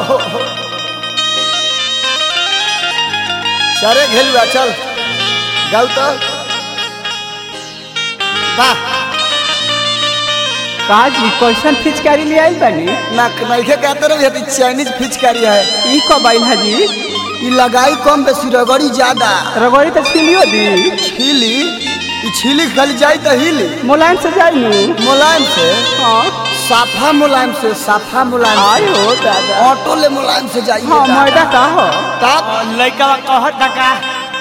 हो हो। सारे घेलुआ चल गाउ तो वाह काजी कैसन फिचकारी ले आइल बानी ना नइखे कहते रहे ये चाइनीज फिचकारी है ई कब आइल हाजी ई लगाई कम बेसी रगड़ी ज्यादा रगड़ी तो छिलियो दी छीली ई छीली खाली जाई तो हिली मुलायम से जाई नु मुलायम से हाँ साफा मुलायम से साफा मुलायम आय से हो दादा ऑटो ले मुलायम से जाइए हाँ मैदा का हो तब लड़का कहत का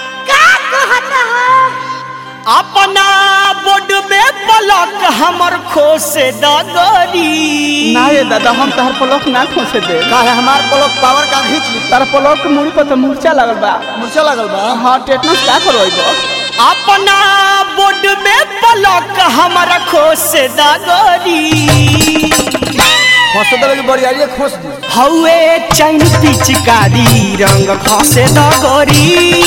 अपना बोर्ड में पलक हमर खोसे दगरी ना ये दादा हम तहर पलक ना खोसे दे का है हमार पलक पावर का खींच ली तार पलक के मुड़ी पर तो मूर्छा लगल बा मुर्चा लगल बा हाँ टेटनस का करवाइबो अपना बोर्ड में पलक हमर खोसे दगरी फंस देवे की बड़ियारी खोस दी हौए चैन पिचकारी रंग खसे दगरी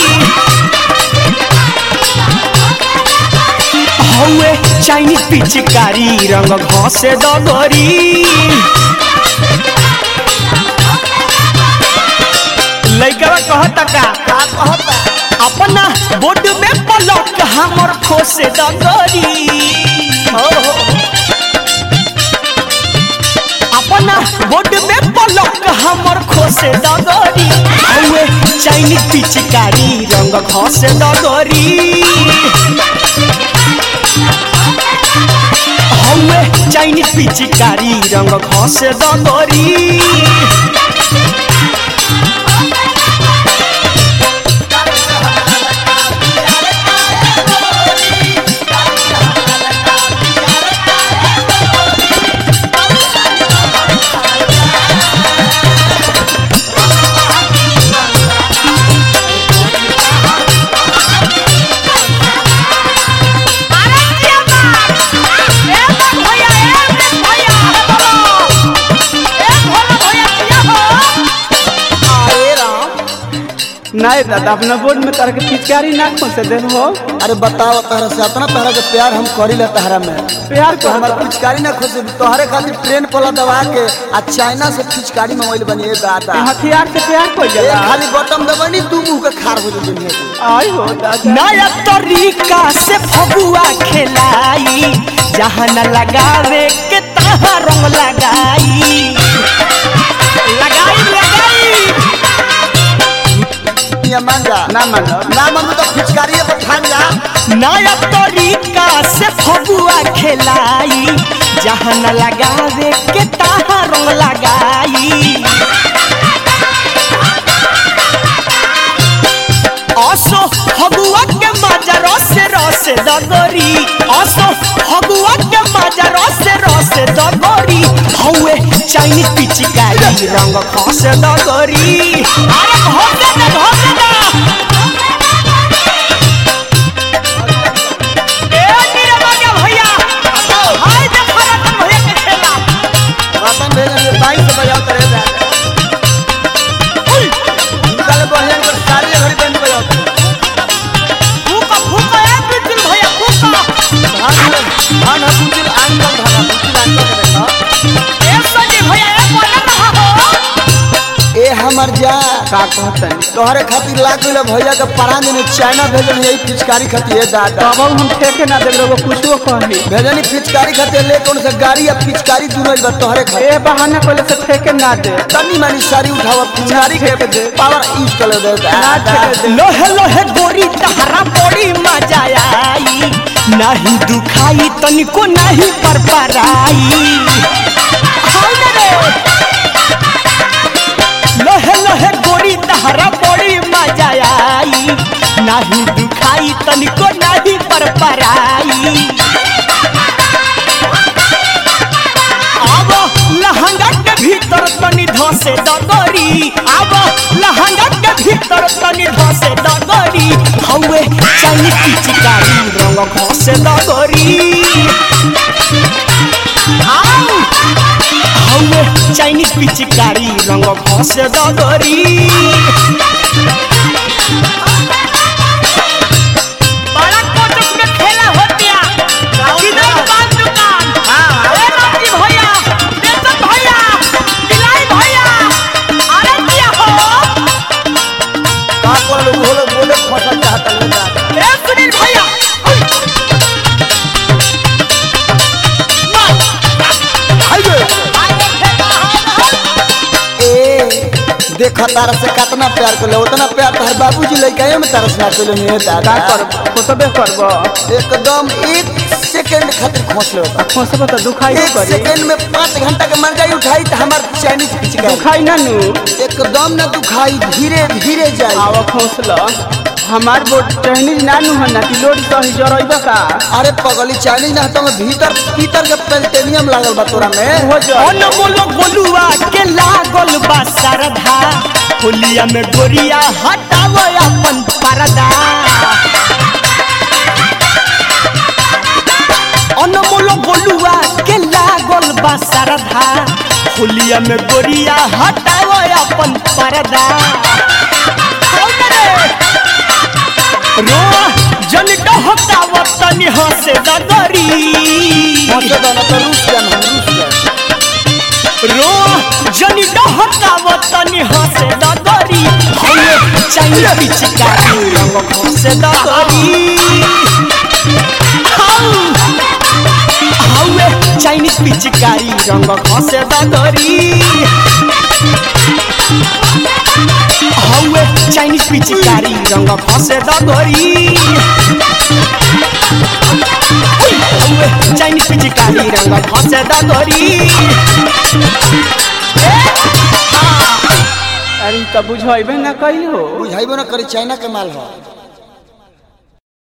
हौए चाइनीज पिचकारी रंग घसे दगरी लइका कहता का का कहता अपना बोर्ड में पलक हमर खोसे दगरी हो हो अपना बोर्ड में पलक हमर खोसे दगरी हौए चाइनीज पिचकारी रंग घसे दगरी हौए चाइनीज पिचकारी रंग घसे दगरी अरे राम ना ये दादा अपना बोर्ड में तार के फिचकारी ना खोसे दे हो अरे बताओ तहरा से इतना तहरा के प्यार हम करी ले तहरा में प्यार तो को हमार पिचकारी ना खोसे तोहरे खातिर ट्रेन पला दबा के आ चाइना से पिचकारी मंगवाइल बनी ए दादा हथियार से प्यार को ए जला खाली बटन दबानी तू मुंह के खार हो जाई दुनिया के आय हो दादा नया तरीका से फगुआ खेलाई जहाँ न लगावे के तहाँ रंग लगाई लगाई लगाई दुनिया मान जा ना मानो ना मन तो पिचकारी पर ठान जा नया तरीका से फगुआ खेलाई जहाँ न लगावे के तहाँ रंग लगाई असो फगुआ के मजा रस रस दगरी असो फगुआ के मजा रस रस दगरी हौए चाइनीज पिचकारी रंग खस दगरी अरे भोगे ना भोगे ना ए नीरवा के भैया हाय देखो रतन भैया के खेला रतन भेजन बाई से बजाओ करे जा निकाले बहन कर सारी घड़ी बंद बजाओ फूका फूका ए बिल्कुल भैया फूका धान धान कुंजिल आंगल धान कुंजिल आंगल के देखा ए सजी भैया ए बोले रहा हो ए हमर जा का कहतन तोहरे खातिर लाग गइल भैया के परान ने चाइना भेजन यही पिचकारी खातिर ए दादा तब हम ठेके ना दे लोग कुछो कही भेजनी पिचकारी खातिर ले कौन से गाड़ी या पिचकारी दुनो बा तोहरे खातिर ए बहाना कोले से ठेके ना दे तनी मानी सारी उठावा पिचकारी के ठेके दे। पावर यूज कर ले ना ठेके दे लोहे लोहे गोरी तहरा बड़ी मजा आई नहीं दुखाई तनिको नहीं पर पराई हाय ना रे। लोहे लोहे गोरी तहरा बड़ी मजा आई नहीं दुखाई तनिको नहीं पर पराई अब लहंगा के भीतर तनी धसे दगरी अब लहंगा के भीतर तनी धसे दगरी हौए चाइनीज पिचकारी रंग घसे दगरी आउ हौए चाइनीज पिचकारी रंग घसे दगरी बड़ा कोटक में खेला होतिया किधर दुकान दुकान ए रामजी भैया देसन भैया दिलाई भैया फसल चाहता ले दादा ए सुनील भैया हाइवे ए देखा तारा से कितना प्यार कर उतना प्यार तोहर बाबूजी लइका में तारा से ना कर ले का दादा कर खोसबे करब एकदम एक सेकंड खातिर खोस ले आ खोसबे तो दुखाई एक करी सेकंड में पाँच घंटा के मंगाई उठाई तो हमार चाइनीज पिचका दुखाई ना नु एकदम ना दुखाई धीरे धीरे जाई आवा खोसल हमार बोट चाइनीज ना नु हना कि लोड सही जरइबा का अरे पगली चाइनीज ना तो भीतर भीतर के पेल्टेनियम लागल बा तोरा में हो जा अनमोल गोलुआ के लागल बा सरधा होलिया में गोरिया हटाव अपन परदा अनमोल गोलुआ के लागल बा सरधा होलिया में गोरिया हटाव अपन परदा रो जन डहकाव तनी हंसे दगरी मजे दाना तो रूस जान हम रूस जान रो जनी डहकाव तनी हंसे दगरी हमे चाहिए पिचकारी रंग हंसे दगरी हवे चाइनीज पिचकारी रंग हंसे दगरी हवे चाइनीज पिचकारी रंग हंसे दगरी हवे चाइनीज पिचकारी रंग हंसे दगरी अरे त बुझइबे ना कइल हो बुझाइबो ना करी चाइना के माल हो